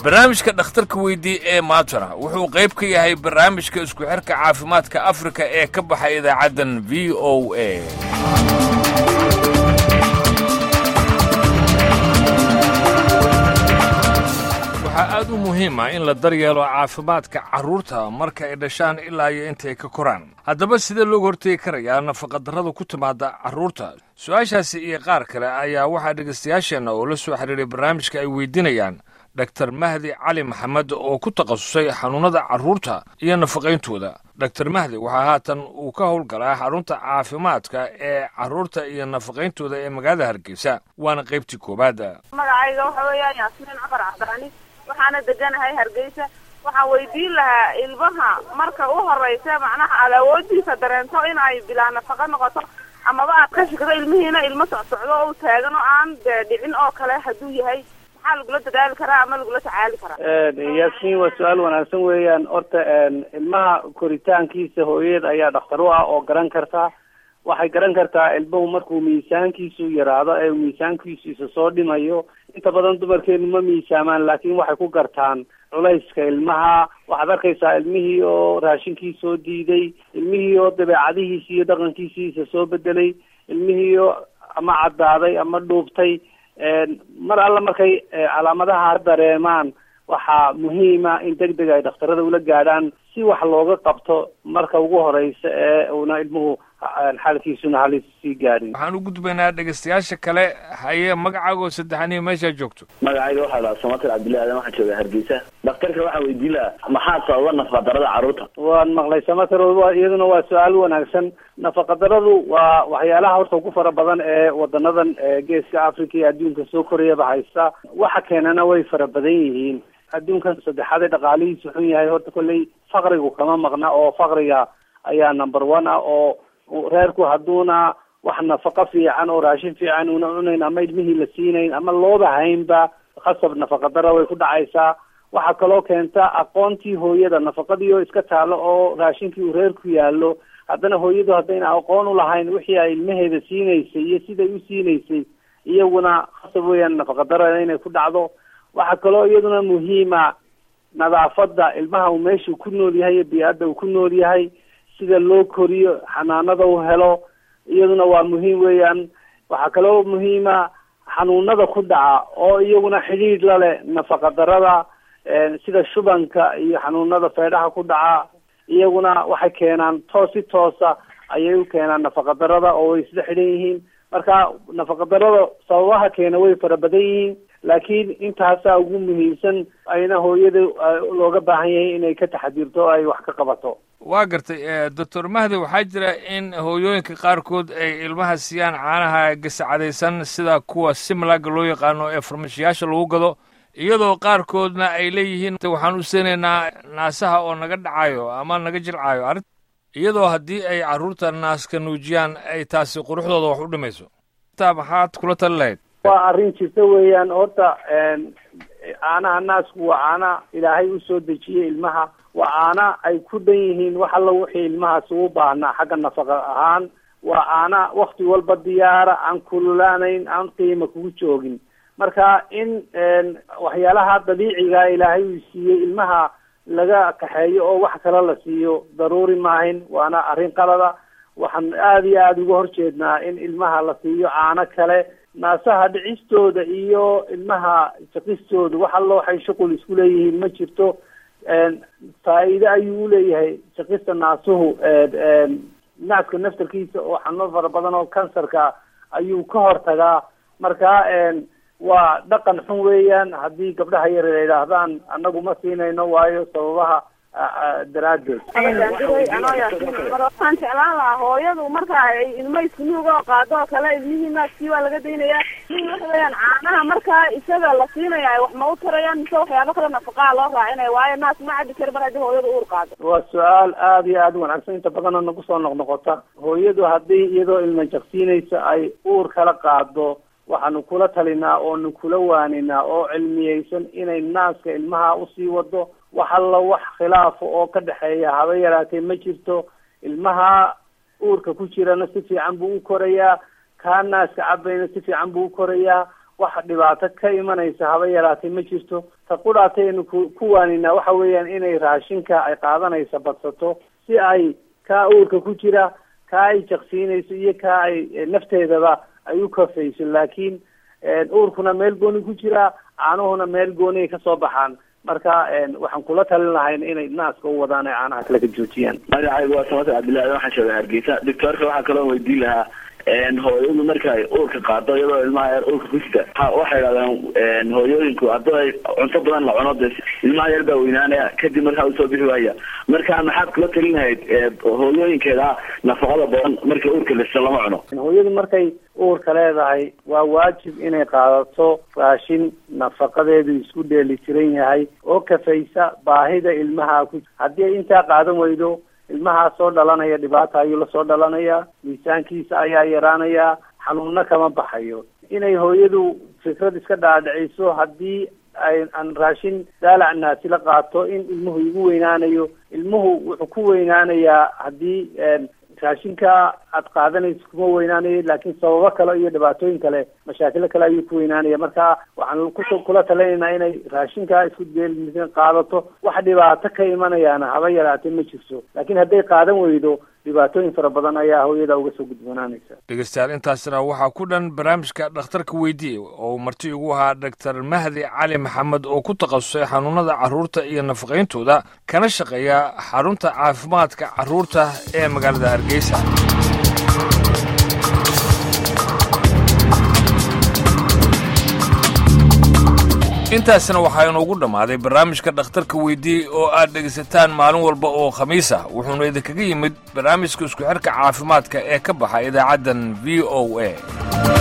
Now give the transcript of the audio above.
barnaamijka dhakhtarka weydii ee maatana wuxuu qayb ka yahay barnaamijka isku xirka caafimaadka afrika ee ka baxa idaacaddan v o a waxaa aad u muhiima in la daryeelo caafimaadka carruurta marka ay dhashaan ilaa iyo intay ka koraan haddaba sidee looga hortegi karayaa nafaqadarrada ku timaada carruurta su-aashaasi iyo qaar kale ayaa waxaa dhegaystayaasheenna oo la soo xidhiiray barnaamijka ay weydiinayaan dor mahdi cali maxamed oo ku takhasusay xanuunnada carruurta iyo nafaqayntooda dor mahdi waxaa haatan uu ka howlgalaa xarunta caafimaadka ee carruurta iyo nafaqayntooda ee magaalada hargeysa waana qaybtii koowaad magacayga waxa weeyaan yaasmiin cumar cabdicali waxaana deganahay hargeysa waxaan weydiin lahaa ilmaha marka u horeysa macnaha aad awoodiisa dareento in ay bilaa nafaqa noqoto amaba aad ka shigto ilmihiina ilmo socsocdo oo u taagan oo aan dee dhicin oo kale hadduu yahay maxaa lagula dadaali karaa ama lagula tacaali karaa yaasmiin waa su-aal wanaagsan weeyaan horta ilmaha koritaankiisa hooyada ayaa dhakhtar u ah oo garan karta waxay garan kartaa ilmuhu markuu miisaankiisu yaraado ee miisaankiisu isa soo dhimayo inta badan dumarkeenu ma miisaamaan laakiin waxay ku gartaan culayska ilmaha waxaad arkaysaa ilmihii oo raashinkii soo diiday ilmihii oo dabeecadihiisi iyo dhaqankiisii isa soo bedelay ilmihii oo ama caddaaday ama dhuubtay mar alla markay calaamadaha dareemaan waxaa muhiima in deg deg ay dhakhtarada ula gaadhaan si wax looga qabto marka ugu horeysa ee uuna ilmuhu xaalkiisuna halis sii gaadhin waxaan u gudbaynaa dhegaystayaasha kale haye magacaagoo saddexaniyo meeshaa joogto magacayga waxaa lahaa samatir cabdillahi aadan waxaan joogaa hargeysa dhakhtarka waxaan weydiin lahaa maxaa sababa nafaqadarada carruurta waan maqlay samatir iyaduna waa su-aal wanaagsan nafaqadaradu waa waxyaalaha horta ugu fara badan ee wadanadan geeska africa iyo adduunka soo korayaba haysta waxa keenana way fara badan yihiin adduunkan saddexaad ee dhaqaalihiisu xun yahay horta kolley faqrigu kama maqna oo faqriga ayaa number one ah oo reerku hadduuna wax nafaqo fiican oo raashin fiican una cunayn ama ilmihii la siinayn ama looba haynba khasab nafaqadara way ku dhacaysaa waxaa kaloo keenta aqoontii hooyada nafaqadii oo iska taalo oo raashinkii uu reerku yaallo haddana hooyadu haddayna aqoon u lahayn wixii ay ilmaheeda siinaysay iyo siday u siinaysay iyaguna khasab weeyaan nafaqadara inay ku dhacdo waxaa kaloo iyaduna muhiima nadaafadda ilmaha uu meeshuu ku nool yahay iyo bii-adda uu ku nool yahay sida loo koriyo xanaanada u helo iyaduna waa muhiim weeyaan waxaa kaloo muhiima xanuunada ku dhaca oo iyaguna xidhiidh la leh nafaqadarada sida shubanka iyo xanuunada feedhaha ku dhaca iyaguna waxay keenaan toos si toosa ayay u keenaan nafaqadarada oo way isla xidhan yihiin marka nafaqadarada sababaha keena way fara badan yihiin laakiin intaasaa ugu muhiimsan ayna hooyada looga baahan yahay inay ka taxadirto o ay wax ka qabato waa gartay doctor mahdi waxaa jira in hooyooyinka qaarkood ay ilmaha siiyaan caanaha gasacadaysan sida kuwa simlaga loo yaqaano ee farmashiyaasha lagu gado iyadoo qaarkoodna ay leeyihiin waxaan u siinaynaa naasaha oo naga dhacayo ama naga jilcayo arrin iyadoo haddii ay carruurta naaska nuujiyaan ay taasi quruxdooda wax u dhimayso taa maxaad kula tali lahayd waa arrin jirta weeyaan horta caanaha naasku waa caana ilaahay usoo dejiyey ilmaha waa caana ay ku dhan yihiin wax alla wixii ilmahaas ugu baahnaa xagga nafaqa ahaan waa caana wakti walba diyaara aan kululaanayn aan qiima kugu joogin marka in waxyaalaha dabiiciga ilaahay uu siiyey ilmaha laga kaxeeyo oo wax kale la siiyo daruuri maahin waana arrin qalada waxaan aada iyo aada uga horjeednaa in ilmaha la siiyo caano kale naasaha dhicistooda iyo ilmaha shaqistooda wax allo waxay shuqul isku leeyihiin ma jirto faa-iide ayuu uleeyahay shaqista naasuhu naaska naftarkiisa oo xanuun fara badan oo kansarka ayuu ka hortagaa marka waa dhaqan xun weeyaan haddii gabdhaha yar ay idhaahdaan annagu ma siinayno waayo sababaha daraadeed waxaan jeclaan lahaa hooyadu marka ay ilmo iskunuuga oo qaado oo kale ilmihii naaskii waa laga daynayaa waxa weeyaan caanaha markaa isaga la siinaya wax ma u tarayaan mise waxyaabo kale nafaqaa loo raacinaya waayo naas ma cabi kari mar haddii hooyadu uur qaado waa su-aal aada iyo aada wanaagsan inta badanna nagu soo noqnoqota hooyadu haddii iyadoo ilma jaqsiinaysa ay uur kala qaado waxaanu kula talinaa oonu kula waaninaa oo cilmiyeysan inay naaska ilmaha usii wado wax alla wax khilaafa oo ka dhexeeya haba yaraatee ma jirto ilmaha uurka ku jirana si fiican buu u korayaa kaa naaska cabayna si fiican buu u korayaa wax dhibaato ka imanaysa haba yaraatee ma jirto ta qudhaataynu ku ku waaninaa waxa weeyaan inay raashinka ay qaadanaysa badsato si ay kaa uurka ku jira kaa ay jaqsiinayso iyo kaa ay nafteedaba ay u kafayso laakiin uurkuna meel gooni ku jira caanuhuna meel gooni ay kasoo baxaan marka waxaan kula talin lahayn inay naaska u wadaan ee caanaha kale ka joojiyaan magacaygu waa samater cabdillahi waxaan sheegay hargeysa doctoorka waxaa kaloo weydiin lahaa hooyadu marka ay uurka qaado iyadoo ilmaha yar uurka ku jita waxay idhahdeen hooyooyinku haddii ay cunto badan la cuno de ilmaha yar baa weynaanaya kadib markaa usoo bixi waaya marka maxaad kula talin lahayd hooyooyinkeeda nafaqada badan marka uurka lista lama cuno hooyadu markay uurka leedahay waa waajib inay qaadato raashin nafaqadeedu isku dheeli tiran yahay oo kafaysa baahida ilmaha ku haddii ay intaa qaadan weydo ilmahaa soo dhalanaya dhibaata ayuu lasoo dhalanaya miisaankiisa ayaa yaraanaya xanuunna kama baxayo inay hooyadu fikrad iska dhaadhiciso haddii ay aan raashin daalac naasi la qaato in ilmuhu igu weynaanayo ilmuhu wuxuu ku weynaanayaa haddii raashinka aad qaadanayso kuma weynaanayo laakiin sababo kale iyo dhibaatooyin kale mashaakilo kale ayuu ku weynaanaya marka waxaan ku kula talinaynaa inay raashinka isku deelmisan qaadato wax dhibaato ka imanayaana haba yaraatee ma jirto laakiin hadday qaadan weydo dhibaatooyin fara badan ayaa hooyada uga soo gudbanaanaysa dhegeystayaal intaasna waxaa ku dhan barnaamijka dhakhtarka weydiye oo marti ugu ahaa doctor mahdi cali maxamed oo ku takhasusay xanuunada carruurta iyo nafaqayntooda kana shaqeeya xarunta caafimaadka carruurta ee magaalada hargeysa intaasna waxaa inoogu dhammaaday barnaamijka dhakhtarka weydiiyey oo aad dhegaysataan maalin walba oo khamiis ah wuxuuna idinkaga yimid barnaamijka isku xidhka caafimaadka ee ka baxa idaacaddan v o a